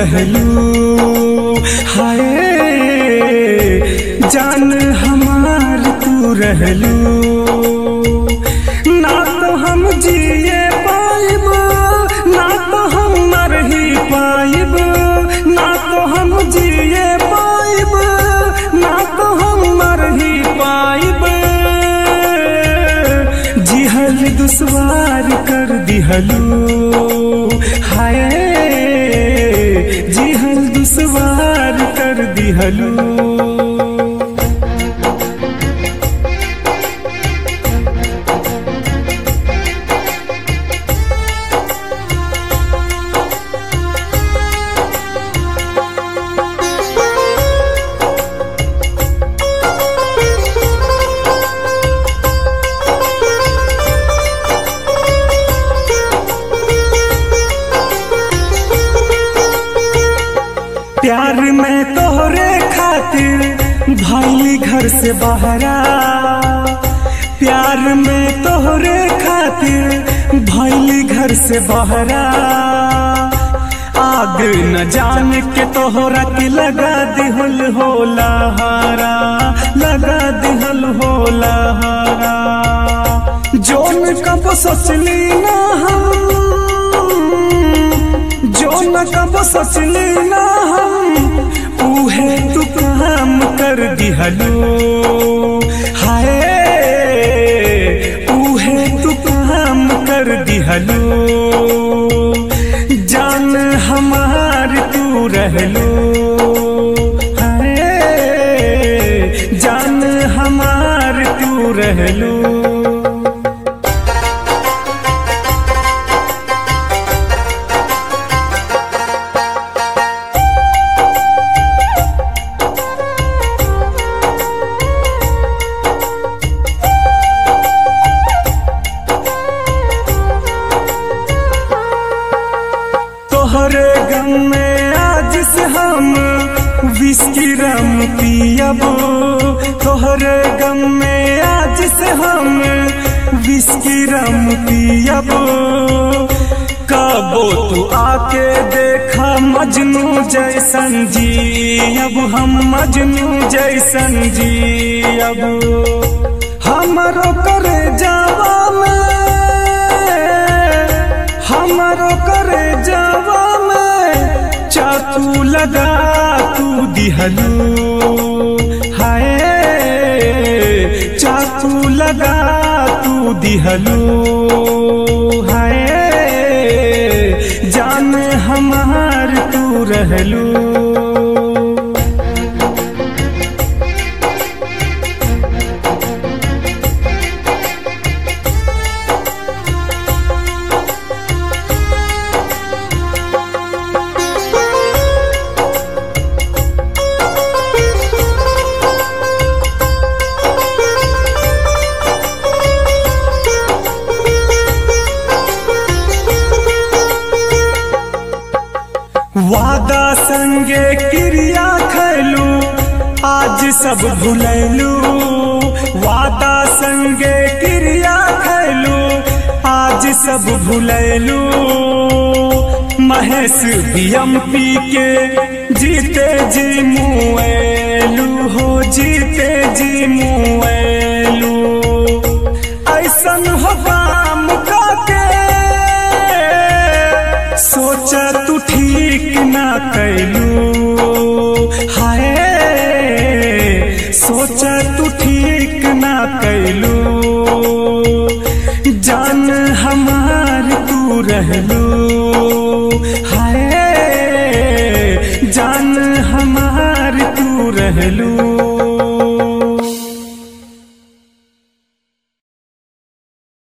रहलू हाय जान हमार तू रहलू ना तो हम जिए पाइब ना तो हम मर ही पाइब ना तो हम जिए पाइब ना तो हम मर ही पाइब जिहल दुश्वार कर दिहलू हाय जिहल दुश्वार कर दिहलू प्यार में तोहरे खातिर भैली घर से बहरा प्यार में तोहरे खातिर भैली घर से बहरा आग न जान के तोहरा के लगा दिहल होला हारा लगा दिहल होला हारा जोन कब सोचली ना हम जो न कब सोचली ना हम उहे तू काम कर दिहलो हाय उहे तू काम कर दिहलो जान हमार तू रहलो हाय जान हमार तू रहलो तोहरे गम में आज से हम विस्की रम पियब तोहरे गम में आज से हम विस्की रम पियब कबो तू आके देखा मजनू जैसन जी अब हम मजनू जैसन जी अब हमरो करे जावा में हमरो करे जावा में चाकू लगा तू दिहलू हाय चाकू लगा तू दिहलू हाय जान हमार तू रहलू वादा संगे क्रिया खैलू आज सब भुलैलू वादा संगे क्रिया खैलू आज सब भुलैलू महेश बियम पी के जीते जी मुएलू हो जीते जी मुए